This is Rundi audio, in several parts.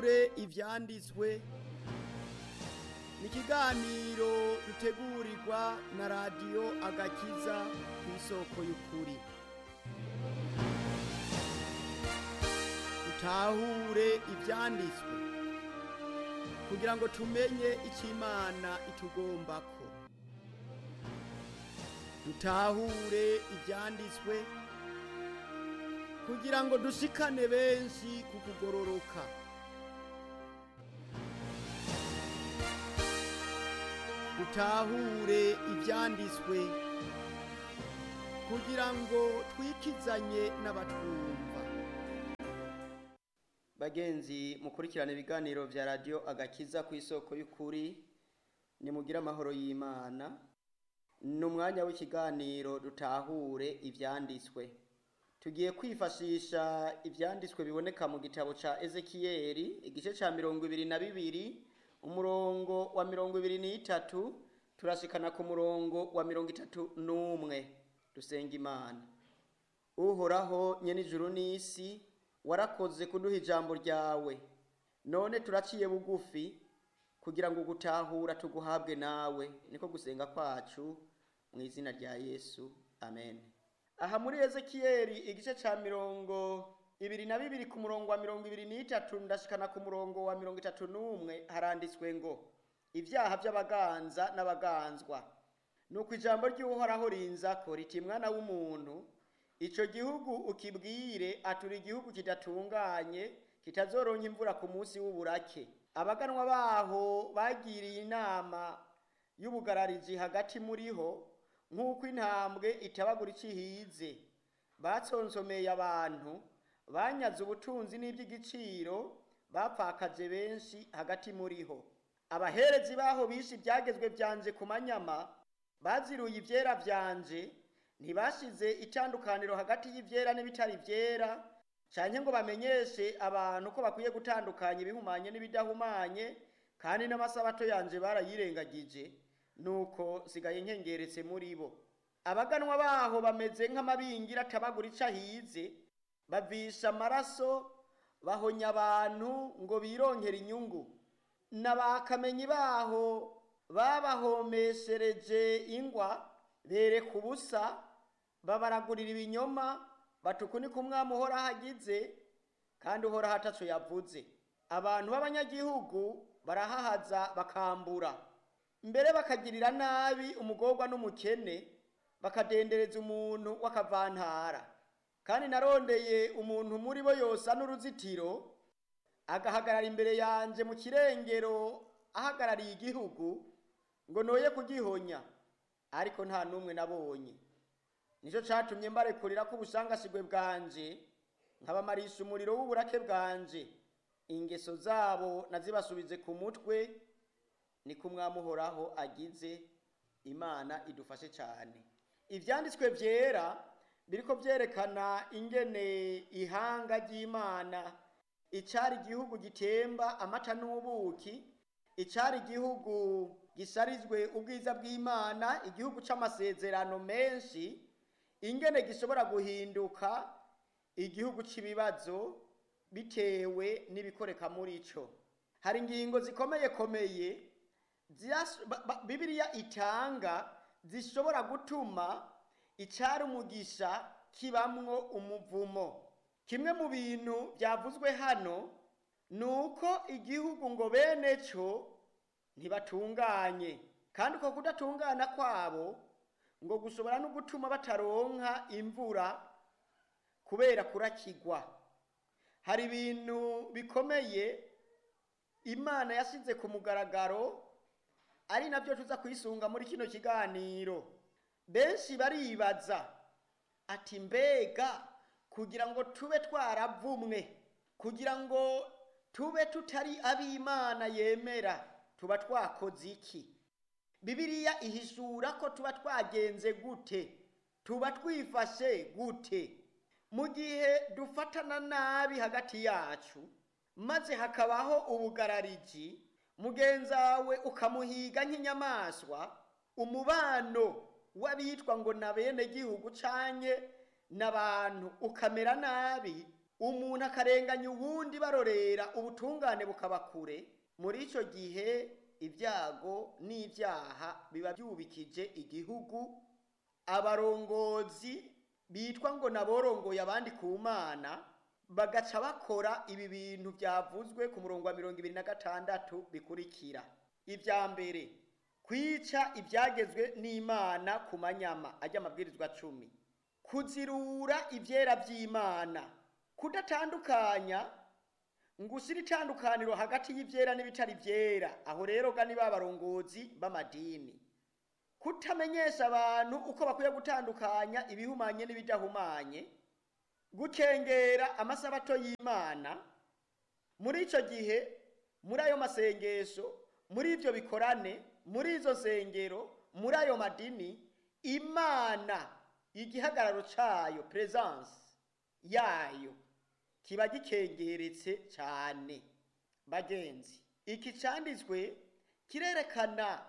dutahure ivyanditswe ni ikiganiro dutegurirwa na radiyo agakiza ku isoko y'ukuri dutahure ivyanditswe kugira ngo tumenye icyo imana itugombako dutahure ivyanditswe kugira ngo dushikane benshi ku kugororoka dutahure ivyanditswe kugira ngo twikizanye n'abatwumva bagenzi mukurikirana ibiganiro vya radiyo agakiza ku isoko y'ukuri nimugire amahoro y'imana ni umwanya w'ikiganiro dutahure ivyanditswe tugiye kwifashisha ivyanditswe biboneka mu gitabo ca ezekiyeli igice ca mirongo ibiri na bibiri umurongo wa mirongo ibiri n'itatu turashikana ku murongo wa mirongo itatu n'umwe dusenga imana uhoraho nyenijuru n'isi warakoze kuduha ijambo ryawe none turaciye bugufi kugira ngo gutahura tuguhabwe nawe niko gusenga kwacu mu izina rya yesu amen aha muri ezekiyeli igice ca mirongo ibiri na bibiri ku murongo wa mirongo ibiri n'itatu ndashikana ku murongo wa mirongo itatu n'umwe haranditswe ngo ibyaha by'abaganza n'abaganzwa nuko ijambo ry'uhoraho rinzako riti mwana w'umuntu ico gihugu ukibwire atura igihugu kidatunganye kitazoronka imvura ku munsi w'uburake abaganwa baho bagiriye inama y'ubugararizi hagati muriho nk'uko intambwe itabagura icihize batsonsomeye abantu banyaze ubutunzi n'iby'igiciro bapfakaje benshi hagati muriho abaherezi baho bishe ibyagezwe byanje ku manyama baziruye ivyera vyanje ntibashize itandukaniro hagati y'ivyera n'ibitari vyera canke ngo bamenyeshe abantu ko bakwiye gutandukanya ibihumanye n'ibidahumanye kandi n'amasabato yanje barayirengagije nuko sigaye nkengeretse muri bo abaganwa baho bameze nk'amabingira atabagura ico ahize bavisha amaraso bahonya abantu ngo bironkere inyungu n'abakamenyi baho babahomeshereje ingwa bereka ubusa babaragurira ibinyoma batukunika umwami uhoraho agize kandi uhoraho ataco yavuze abantu b'abanyagihugu barahahaza bakambura mbere bakagirira nabi umugorwa n'umukene bakadendereza umuntu w'akavantara kandi narondeye umuntu muri bo yosa n'uruzitiro agahagarara imbere yanje mu kirengero ahagarariye igihugu ngo noye kugihonya ariko nta n'umwe nabonye nicyo catumye mbarekurira ko ubusangasigwe bwanje nkabamarisha umuriro w'uburake bwanje ingeso zabo nazibasubize ku mutwe niko umwami uhoraho agize imana idufashe cyane ivyanditswe vyera biriko vyerekana ingene ihanga ry'imana icari igihugu gitemba amata n'ubuki icari igihugu gisarizwe ubwiza bw'imana igihugu c'amasezerano menshi ingene gishobora guhinduka igihugu c'ibibazo bitewe n'ibikoreka muri co hari ingingo zikomeye komeye bibiliya itanga zishobora gutuma icari umugisha kibamwo umuvumo kimwe mu bintu byavuzwe hano ni uko igihugu ngo bene cyo ntibatunganye kandi uko kudatungana kwabo ngo gushobora no gutuma bataronka imvura kubera kurakigwa hari ibintu bikomeye imana yasize ku mugaragaro ari nabyo tuza kwisunga muri kino kiganiro benshi baribaza ati mbega kugira ngo tube twaravumwe kugira ngo tube tutari ab'imana yemera tuba twakoze iki bibiliya ihishura ko tuba twagenze gute tuba twifashe gute mu gihe dufatana nabi hagati yacu maze hakabaho ubugarariji mugenzawe ukamuhiga nk'inyamaswa umubano w'abitwa ngo na bene gihugu canke n'abantu ukamera nabi umuntu akarenganya uwundi barorera ubutungane bukaba kure muri icyo gihe ibyago n'ibyaha biba byubikije igihugu abarongozi bitwa ngo naborongoye abandi ku mana bagaca bakora ibi bintu byavuzwe ku murongo wa mirongo ibiri na gatandatu bikurikira ibya mbere kwica ibyagezwe n'imana ku manyama ajya amabwirizwa cumi kuzirura ibyera by'imana kudatandukanya ngo ushyire itandukaniro hagati y'ibyera n'ibitari byera aho rero ga ni ba barongozi b'amadini kutamenyesha abantu uko bakwiye gutandukanya ibihumanye n'ibidahumanye gukengera amasabato y'imana muri icyo gihe muri ayo masengesho muri ibyo bikorane muri izo nsengero muri ayo madini imana igihagararo cyayo peresanse yayo kiba gikengeretse cyane bagenzi iki cyanditswe kirerekana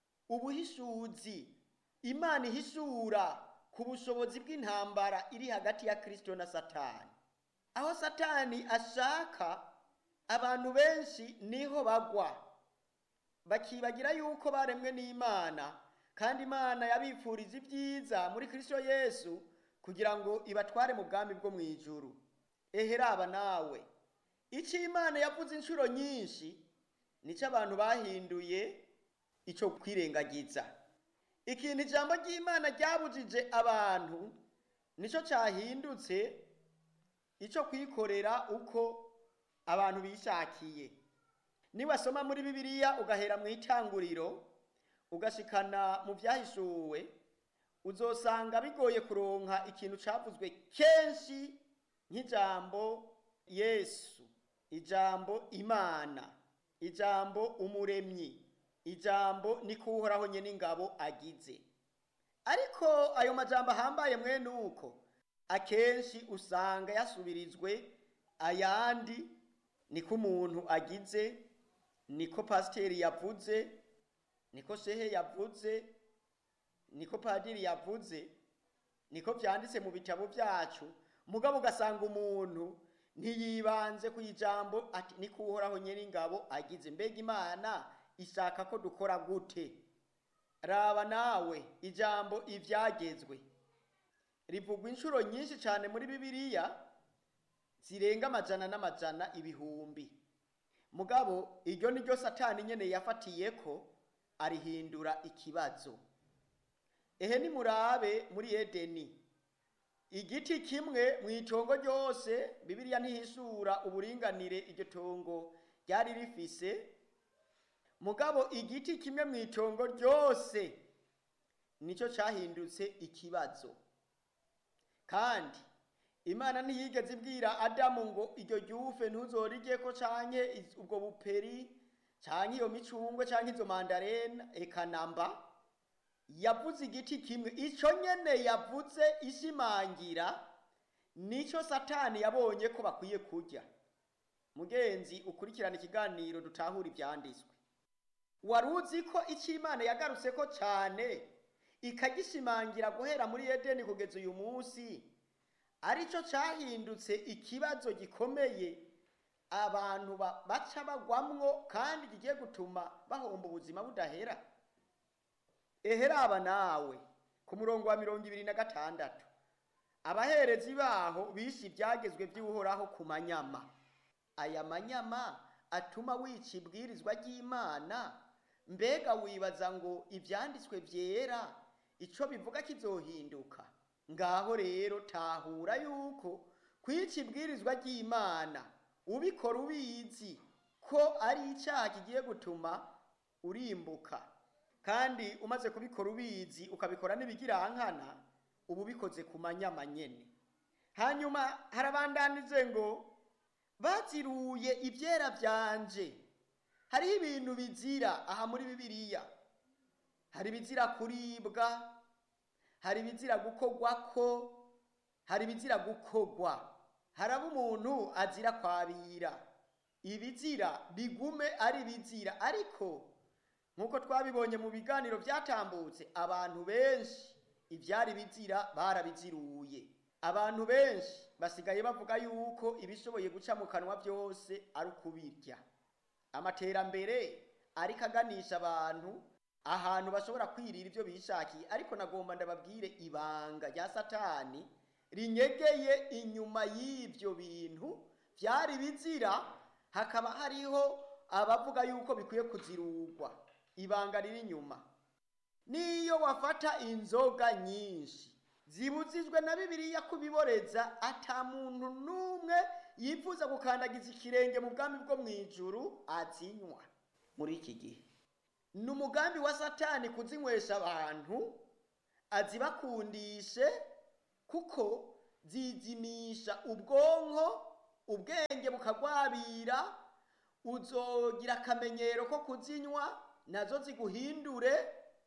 ubuhishuzi imana ihishura ku bushobozi bw'intambara iri hagati ya kirisito na satani aho satani ashaka abantu benshi niho bagwa bakibagira yuko baremwe n'imana kandi imana yabipfuriza ibyiza muri kirisito yesu kugira ngo ibatware mu bwami bwo mu ijuru eheraba nawe icyo imana yavuze inshuro nyinshi nicyo abantu bahinduye icyo kwirengagiza ikintu ijambo ry'imana ryabujije abantu nicyo cyahindutse icyo kwikorera uko abantu bishakiye niwasoma muri bibiliya ugahera mu itanguriro ugashikana mu byahishuwe uzosanga bigoye kuronka ikintu cyavuzwe kenshi nk'ijambo yesu ijambo imana ijambo umuremyi ijambo niko uhoraho nyine ingabo agize ariko ayo majambo ahambaye mwene uko akenshi usanga yasubirizwe ayandi niko umuntu agize niko pasiteri yavuze niko shehe yavuze niko padiri yavuze niko byanditse mu bitabo byacu mugabo ugasanga umuntu ntiyibanze ku ijambo ati niko uhoraho nyine ingabo agize mbega imana ishaka ko dukora gute raba nawe ijambo ibyagezwe rivugwa inshuro nyinshi cyane muri bibiliya zirenga amajana n'amajana ibihumbi mugabo iryo ni ryo satani nyine yafatiye ko arihindura ikibazo ehe nimurabe muri edeni igiti kimwe mu itongo ryose bibiliya ntihishura uburinganire iryo tongo ryari rifise mugabo igiti kimwe mu itongo ryose nicyo cyahindutse ikibazo kandi imana ntiyigeze ibwira adamu ngo iryo ryufe ntuzorige ko canke ubwo buperi canke iyo micungwe canke izo mandarena eka namba yavuze igiti kimwe ico nyene yavuze ishimangira nico satani yabonye ko bakwiye kurya mugenzi ukurikirana ikiganiro dutahura ivyanditswe wari uzi ko icyo imana yagarutse ko cyane ikagishimangira guhera muri edeni kugeza uyu munsi aricyo cyahindutse ikibazo gikomeye abantu baca bagwamwo kandi kigiye gutuma bahomba ubuzima budahera eheraba nawe ku murongo wa mirongo ibiri na gatandatu abaherezi baho bishe ibyagezwe by'uhoraho ku manyama aya manyama atuma wica ibwirizwa ry'imana mbega wibaza ngo ibyanditswe byera icyo bivuga kizohinduka ngaho rero tahura yuko kwica ibwirizwa ry'imana ubikora ubizi ko ari icyaha kigiye gutuma urimbuka kandi umaze kubikora ubizi ukabikora n'ibigirankana uba ubikoze ku manyama nyene hanyuma harabandanize ngo baziruye ibyera byanje hariho ibintu bizira aha muri bibiliya hari ibizira kuribwa hari ibizira gukogwako hari ibizira gukogwa haraba umuntu azira kwabira ibizira bigume ari ibizira ariko nk'uko twabibonye mu biganiro byatambutse abantu benshi ibyari bizira barabiziruye abantu benshi basigaye bavuga yuko ibishoboye guca mu kanwa byose ari ukubirya amaterambere ariko aganisha abantu ahantu bashobora kwirira ibyo bishakiye ariko nagomba ndababwire ibanga rya satani rinyegeye inyuma y'ibyo bintu byari bizira hakaba hariho abavuga yuko bikwiye kuzirugwa ibanga riri inyuma niyo wafata inzoga nyinshi zibuzijwe na bibiliya kubiboreza ata muntu n'umwe yifuza gukandagiza ikirenge mu bwami bwo mu ijuru azinywa muri iki gihe ni umugambi wa satani kuzinywesha abantu azibakundishe kuko zizimisha ubwonko ubwenge bukagwabira uzogira akamenyero ko kuzinywa nazo ziguhindure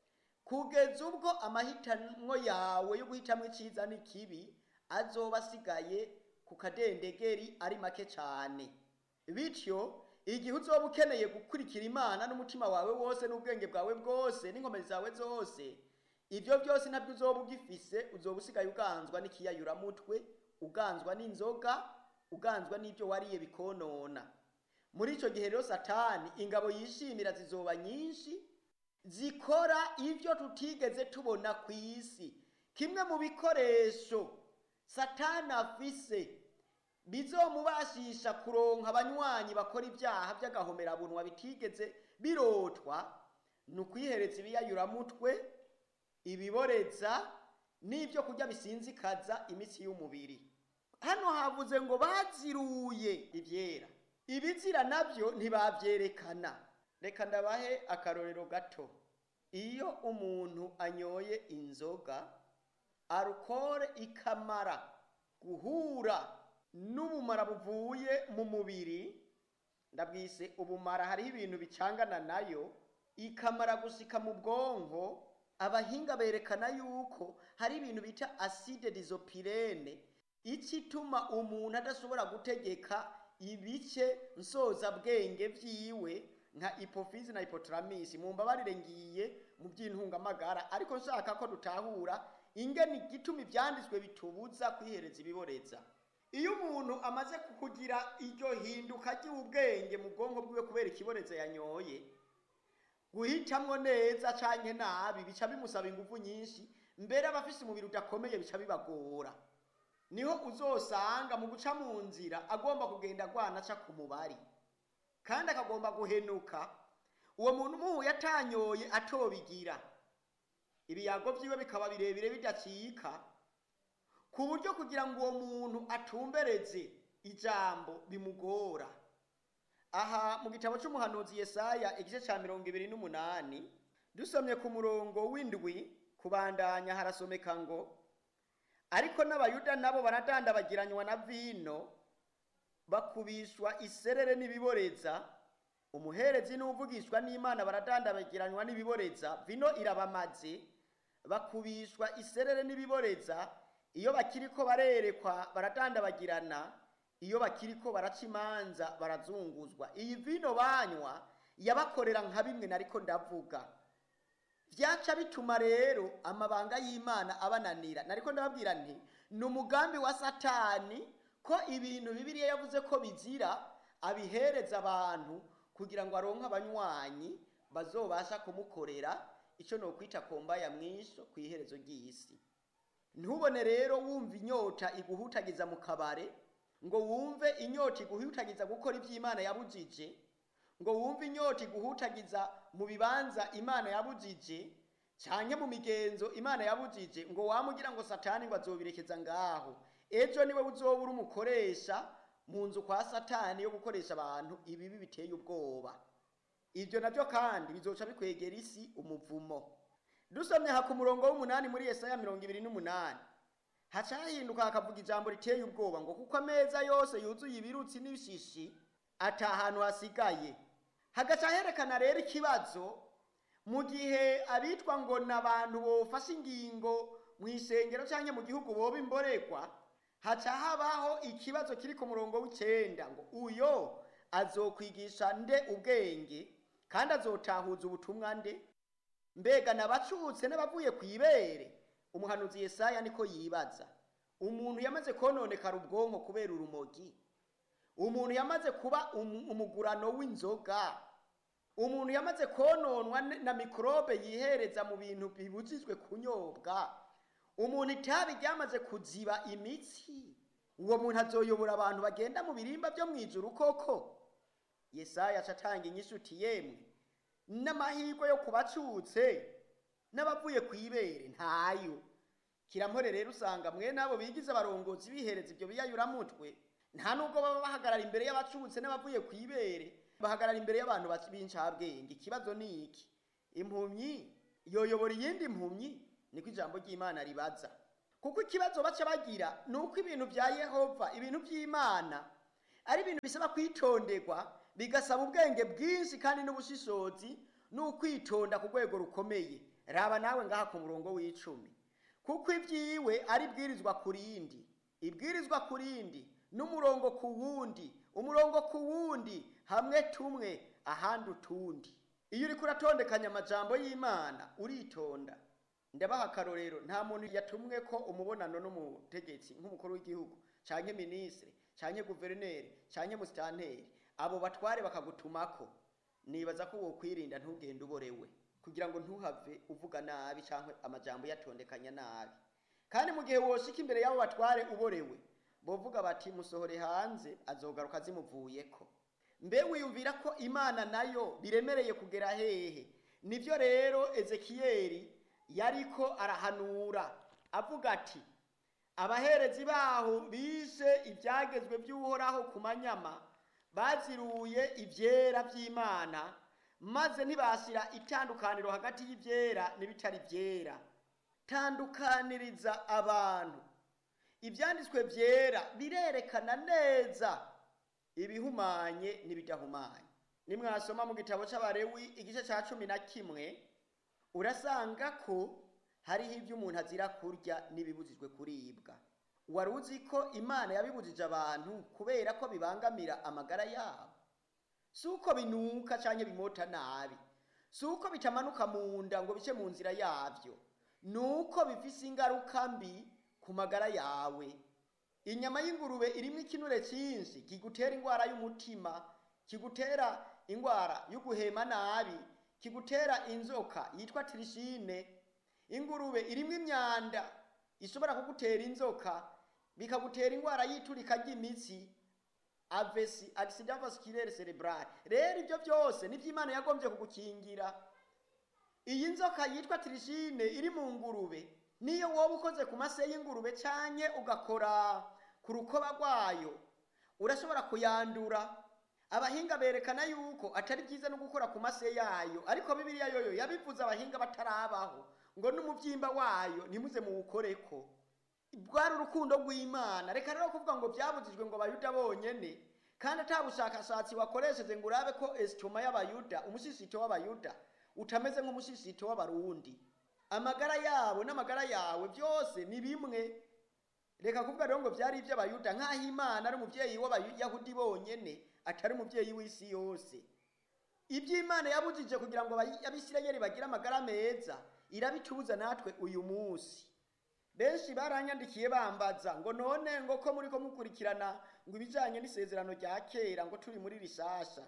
kugeza ubwo amahitamwo yawe yo guhitamwo iciza n'ikibi azoba asigaye ku kadendegeri ari make cyane bityo igihe uzoba ukeneye gukurikira imana n'umutima wawe wose n'ubwenge bwawe bwose n'inkomezi zawe zose ibyo byose nabyo uzoba ugifise uzoba usigaye uganzwa n'ikiyayuramutwe uganzwa n'inzoga uganzwa n'ibyo wariye bikonona muri icyo gihe rero satani ingabo yishimira zizoba nyinshi zikora ibyo tutigeze tubona ku isi kimwe mu bikoresho satani afise bizomubashisha kuronka abanywanyi bakora ibyaha by'agahomerabunwa bitigeze birotwa ni ukwihereza ibiyayuramutwe ibiboreza n'ibyo kurya bisinzikaza imitsi y'umubiri hano havuze ngo baziruye ibyera ibizira nabyo ntibabyerekana reka ndabahe akarorero gato iyo umuntu anyoye inzoga arukore ikamara guhura n'ubumara buvuye mu mubiri ndabwise ubumara hariho ibintu bicangana nayo ikamara gusika mu bwonko abahinga berekana yuko hari ibintu bita acide disopirene ituma umuntu adashobora gutegeka ibice nsozabwenge byiwe nka hypophyse na hypothalamus mu mbabarire ngiye mu by'intungamagara ariko nshaka ko dutahura ingene igituma ibyanditswe bitubuza kwihereza ibiboreza iyo umuntu amaze kugira iryo hinduka ry'ubwenge mu bwonko bwiwe kubera ikiboreza yanyoye guhitamwo neza canke nabi bica bimusaba ingufu nyinshi mbere abafise umubiri udakomeye bica bibagora niho uzosanga mu guca mu nzira agomba kugenda agwana aca ku mubari kandi akagomba guhenuka uwo muntu umuhuye atanyoye atobigira ibiyago vyiwe bikaba birebire bidacika ku buryo kugira ngo uwo muntu atumbereze ijambo bimugora aha mu gitabo c'umuhanuzi yesaya igice ca mirongo ibiri n'umunani dusomye ku murongo w'indwi kubandanya harasomeka ngo ariko n'abayuda nabo baradandabagiranywa na vino bakubishwa iserere n'ibiboreza umuherezi n'uvugishwa n'imana baradandabagiranywa n'ibiboreza vino irabamaze bakubishwa iserere n'ibiboreza iyo bakiriko barerekwa baradandabagirana iyo bakiriko baraca imanza barazunguzwa iyi vino banywa yabakorera nka bimwe nariko ndavuga vyaca bituma rero amabanga y'imana abananira nariko ndababwira nti ni umugambi wa satani ko ibintu bibiliya yavuze ko bizira abihereza abantu kugira ngo aronke abanywanyi bazobasha kumukorera ico nokwita kombaya mwisho kw'iherezo ry'isi ntubone rero wumva inyota iguhutagiza mu kabare ngo wumve inyota iguhutagiza gukora ivy'imana yabujije ngo wumve inyota iguhutagiza mu bibanza imana yabujije canke mu migenzo imana yabujije ngo wamugira ngo satani ngo azobirekeza ngaho ejo niwe uzoba uri umukoresha mu nzu kwa satani yo gukoresha abantu ibibi biteye ubwoba ibyo navyo kandi bizoca bikwegera isi umuvumo dusomye ha ku murongo w'umunani muri yesaya mirongo ibiri n'umunani haca hahinduka hakavuga ijambo riteye ubwoba ngo kuko ameza yose yuzuye ibirutsi n'ibishishi ata hantu hasigaye hagaca herekana rero ikibazo mu gihe abitwa ngo ni abantu bofashe ingingo mu isengero cyangwa mu gihugu boba imborekwa haca habaho ikibazo kiri ku murongo w'icenda ngo uyo azokwigisha nde ubwenge kandi azotahuza ubutumwa nde mbega nabacutse n'abavuye ku ibere umuhanuzi yesaya niko yibaza umuntu yamaze kononekara ubwonko kubera urumogi umuntu yamaze kuba umu- umugurano w'inzoga umuntu yamaze kononwa n- na mikorobe yihereza mu bintu bibujijwe kunyobwa umuntu itabi ryamaze kuziba imitsi uwo muntu azoyobora abantu bagenda mu birimba byo mu ijuru koko yesaya aca atanga inyishu uti yemwe n'amahirwe yo kubacutse n'abavuye ku ibere ntayo kirampore rero usanga mwene abo bigize abarongozi bihereza ibyo biyayuramutwe nta nubwo baba bahagarara imbere y'abacutse n'abavuye ku ibere bahagarara imbere y'abantu bac- b'incabwenge ikibazo ni iki impumyi yoyobora iyindi mpumyi niko ijambo ry'imana ribaza kuko ikibazo baca bagira ni uko ibintu bya yehova ibintu by'imana ari ibintu bisaba kwitonderwa bigasaba ubwenge bwinshi kandi n'ubushishozi n'ukwitonda ku rwego rukomeye raba nawe ngaha ku murongo w'icumi kuko ibyiwe ari ibwirizwa ku rindi ibwirizwa ku rindi n'umurongo ku wundi umurongo ku wundi hamwe tumwe ahandi utundi iyo uriko uratondekanya amajambo y'imana uritonda ndabaha akarorero nta muntu yatumwe ko umubonano n'umutegetsi nk'umukuru w'igihugu canke minisitiri canke guverineri canke musitanteri abo batware bakagutumako nibaza ko wokwirinda ntugende uborewe kugira ngo ntuhave uvuga nabi canke amajambo yatondekanya nabi kandi mu gihe woshika imbere y'abo batware uborewe bovuga bati musohore hanze azogaruka zimuvuyeko mbe wiyumvira ko imana nayo biremereye kugera hehe nivyo rero ezekiyeli yariko arahanura avuga ati abaherezi baho bishe ibyagezwe by'uhoraho ku manyama baziruye ibyera by'imana maze ntibashyira itandukaniro hagati y'ibyera n'ibitari byera tandukaniriza abantu ibyanditswe byera birerekana neza ibihumanye n'ibidahumanye nimwasoma mu gitabo cy'abarewi igice cya cumi na kimwe urasanga ko hariho ibyo umuntu azira kurya n'ibibujijwe kuribwa wari uzi ko imana yabibujije abantu kubera ko bibangamira amagara yabo si uko binuka cyangwa bimota nabi si uko bitamanuka mu nda ngo bice mu nzira yabyo ni uko bifise ingaruka mbi ku magara yawe inyama y'ingurube irimo ikinure cyinshi kigutera indwara y'umutima kigutera indwara yo guhema nabi kigutera inzoka yitwa tirishine ingurube irimo imyanda ishobora kugutera inzoka bikagutera indwara y'iturika ry'imitsi avesi accident vasculaire cerebral rero ibyo byose nibyo imana yagombye kugukingira iyi nzoka yitwa tirishine iri mu ngurube niyo woba ukoze ku mase y'ingurube cyanye ugakora ku rukoba rwayo urashobora kuyandura abahinga berekana yuko atari byiza no gukora ku mase yayo ariko bibiliya yoyo yabivuze abahinga batarabaho ngo n'umubyimba wayo ntimuze muwukoreko bwari urukundo rw'imana reka rero kuvuga ngo byabujijwe ngo abayuda bonyene kandi ata bushakashatsi wakoresheje ngo urabe ko esitoma y'abayuda umushishito w'abayuda utameze nk'umushishito w'abarundi amagara yabo n'amagara yawe byose ni bimwe reka kuvuga rero ngo byari iby'abayuda nk'aho imana ari umubyeyi w'abayahudi bonyene atari umubyeyi w'isi yose iby'imana yabujije kugira ngo abisirayeli bagire amagara meza irabitubuza natwe uyu munsi benshi baranyandikiye bambaza ngo none ngo ko muri ko mukurikirana ngo ibijyanye n'isezerano rya kera ngo turi muri rishasha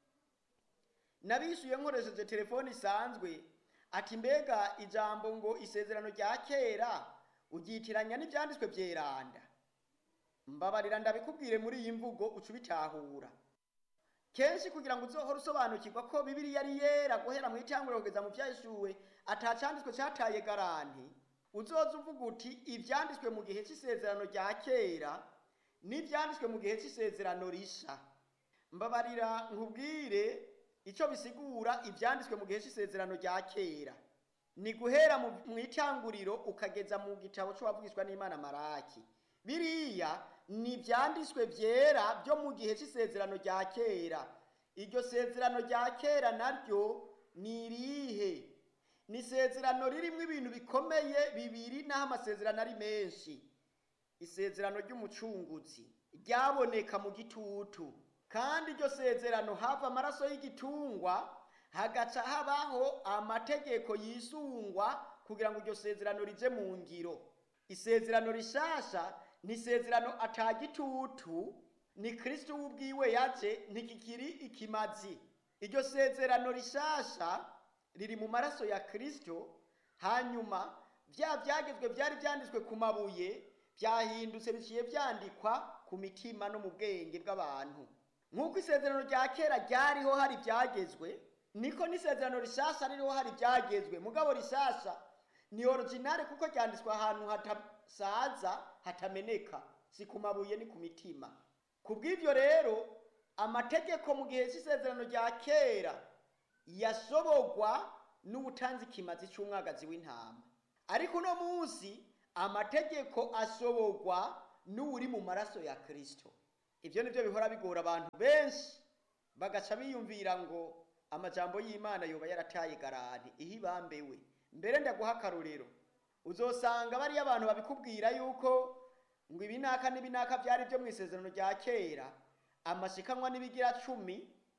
nabishyuye nkoresheje telefone isanzwe ati mbega ijambo ngo isezerano rya kera ugyitiranya n'ibyanditswe byeranda mbabarira ndabikubwire muri iyi mvugo uca ubitahura kenshi kugira ngo uzohore usobanukirwa ko bibiriya ari yera guhera mu itanguriro kugeza mu byashyuwe atacanditswe cyataye garanti uzoza uvuga uti ibyanditswe mu gihe cy'isezerano rya kera n'ibyanditswe mu gihe cy'isezerano risha mbabarira nkubwire icyo bisigura ibyanditswe mu gihe cy'isezerano rya kera ni guhera mu itanguriro ukageza mu gitabo cy'uwavugishwa n'imana maraki biriya ni ibyanditswe byera byo mu gihe cy'isezerano rya kera iryo sezerano rya kera naryo ni irihe ni isezerano ririmo ibintu bikomeye bibiri n'aho amasezerano ari menshi isezerano ry'umucunguzi ryaboneka mu gitutu kandi iryo sezerano hava amaraso y'igitungwa hagaca habaho amategeko yisungwa kugira ngo iryo sezerano rije mu ngiro isezerano rishasha ni isezerano atagitutu ni kristo w'ubwiwe yaje ntikikiri ikimazi iryo sezerano rishasha riri mu maraso ya kristo hanyuma bya byagezwe byari byanditswe ku mabuye byahindutse biciye byandikwa ku mitima no mu bwenge bw'abantu nk'uko isezerano rya kera ryariho hari ibyagezwe niko n'isezerano rishasha ririho hari ibyagezwe mugabo rishasha ni originale kuko ryanditswe ahantu hatasaza hatameneka si ku mabuye ni ku mitima ku bw'ibyo rero amategeko mu gihe cy'isezerano rya kera yasoborwa n'ubutanzi kimazi cy'umwagazi w'intama ariko uno munsi amategeko asoborwa n'uri mu maraso ya kristo ibyo nibyo bihora bigora abantu benshi bagaca biyumvira ngo amajambo y'imana yoba yarataye garani iyo ibambewe mbere ndaguha akarorero uzosanga bariyo abantu babikubwira yuko ngo ibinaka n'ibinaka byari byo mu isezerano rya kera amashikanwa n'ibigira cumi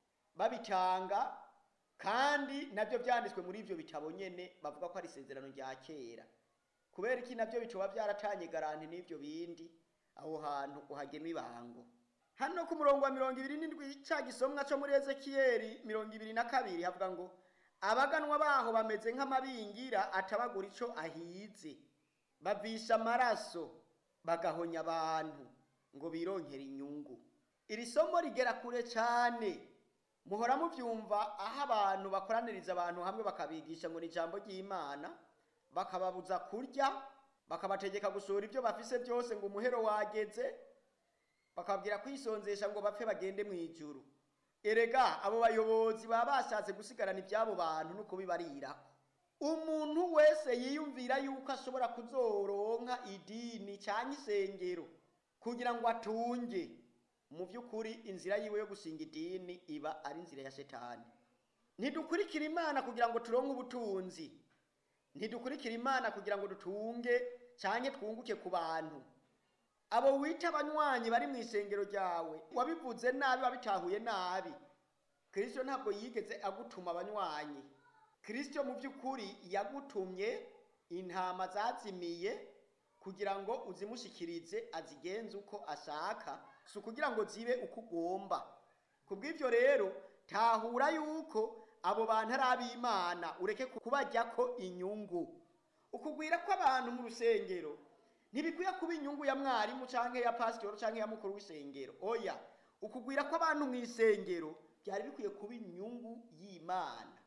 babitanga kandi nabyo byanditswe muri ibyo bitabo nyene bavuga ko ari isezerano rya kera kubera iki nabyo bitoba byaratanye garanti n'ibyo bindi aho hantu uhagema ibango hano ku murongo wa mirongo ibiri n'indwi ca gisomwa co muri ezekiyeli mirongo ibiri na kabiri havuga ngo abaganwa baho bameze nk'amabingira atabagura ico ahize bavisha amaraso bagahonya abantu ngo bironkere inyungu iri somo rigera kure cane muhora muvyumva aho abantu bakoraniriza abantu hamwe bakabigisha ngo ni ijambo ry'imana bakababuza kurya bakabategeka gusohora ibyo bafise byose ngo umuhero wageze bakababwira kwisonzesha ngo bapfe bagende mu ijuru erega abo bayobozi baba bashatse gusigarana iby'abo bantu no kubibarirako umuntu wese yiyumvira yuko ashobora kuzoronka idini cyangwa isengero kugira ngo atunge mu by'ukuri inzira yiwe yo gushinga idini iba ari inzira ya shetani ntidukurikira imana kugira ngo turonke ubutunzi ntidukurikira imana kugira ngo dutunge cyangwa twunguke ku bantu abo wita abanywanyi bari mu isengero ryawe wabivuze nabi wabitahuye nabi kirisito ntabwo yigeze agutuma abanywanyi kirisito mu by'ukuri yagutumye intama zazimiye kugira ngo uzimushikirize azigenze uko ashaka si ukugira ngo zibe uko ugomba ku bw'ibyo rero tahura yuko abo bantu ari ab'imana ureke kubajyako inyungu ukugwira kw'abantu mu rusengero ntibikwiye kuba inyungu ya mwarimu cyangwa ya pasitoro cyangwa ya mukuru w'isengero oya ukugwira kw'abantu mu isengero byari bikwiye kuba inyungu y'imana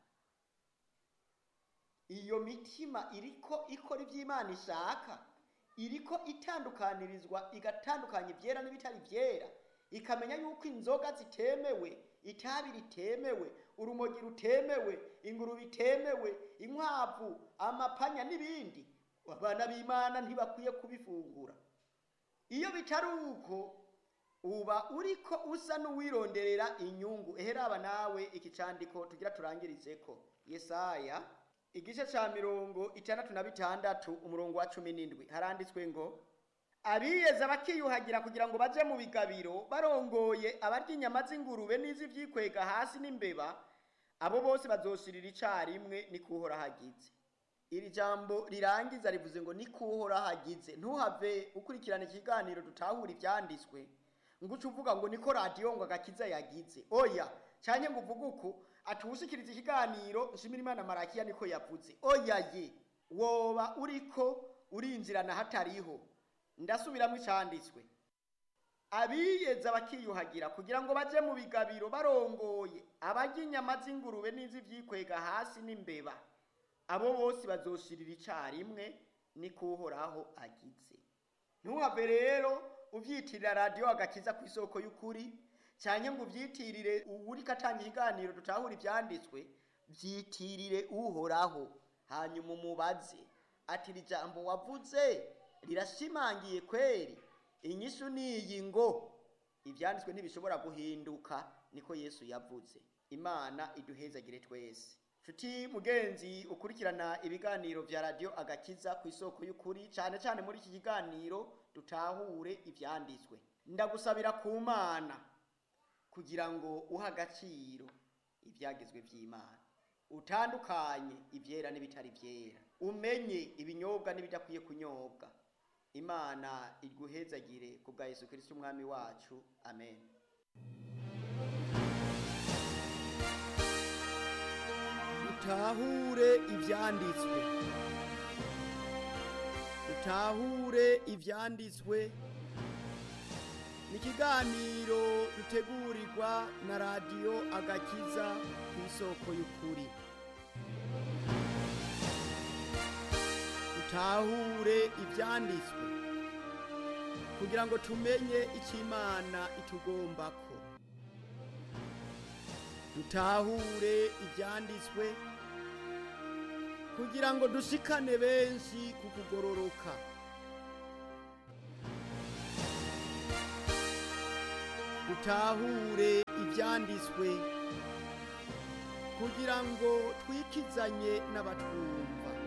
iyo mitima iriko ikora iby'imana ishaka iriko itandukanirizwa igatandukanya ibyera n'ibitari byera ikamenya yuko inzoga zitemewe itabi ritemewe urumogi rutemewe ingurube itemewe inkwavu amapanya n'ibindi abana b'imana ntibakwiye kubifungura iyo bitari uko uba uriko usa n'uwironderera inyungu eheraba nawe iki candiko tugira turangirizeko yesaya igice ca mirongo itandatu na bitandatu umurongo wa cumi n'indwi haranditswe ngo abiyeza bakiyuhagira kugira ngo baje mu bigabiro barongoye abarya inyama z'ingurube n'iz'ivyikwega hasi n'imbeba abo bose bazoshirira icarimwe ni kuhora hagize iri jambo rirangiza rivuze ngo ni kuhora hagize ntuhave ukurikirana ikiganiro dutahura ivyanditswe ngo uce uvuga ngo niko radiyo ngo agakiza yagize oya canke ngo uvuge uku atuwushikiriza ikiganiro nshimira imana marakiya niko yavuze oya ye woba uriko urinjirana hatariho ndasubiramo icanditswe abiyeza bakiyuhagira kugira ngo baje mu bigabiro barongoye abarya inyama z'ingurube n'iz'ivyikwega hasi n'imbeba abo bose bazoshirira icarimwe ni kuhoraho agize ntuhave rero uvyitirira radiyo agakiza ku isoko y'ukuri canke ngo uvyitirire uwuriko atanga ikiganiro dutahura ivyanditswe vyitirire uhoraho hanyuma umubaze ati iri jambo wavuze rirashimangiye kweri inyishu niyi ngo ivyanditswe ntibishobora guhinduka niko yesu yavuze imana iduhezagire twese nshuti mugenzi ukurikirana ibiganiro vya radiyo agakiza ku isoko y'ukuri cane cane muri iki kiganiro dutahure ivyanditswe ndagusabira ku mana kugira ngo uhe agaciro ivyagezwe vy'imana utandukanye ivyera n'ibitari vyera umenye ibinyobwa n'ibidakwiye kunyobwa imana iguhezagire ku bwa yesu kirisiti umwami wacu amen dutahure ibyanditswe dutahure ibyanditswe ni ikiganiro dutegurirwa na radiyo agakiza ku isoko y'ukuri dutahure ibyanditswe kugira ngo tumenye icyo imana itugombako dutahure ibyanditswe kugira ngo dushikane benshi ku kugororoka dutahure ibyanditswe kugira ngo twikizanye n'abatwumva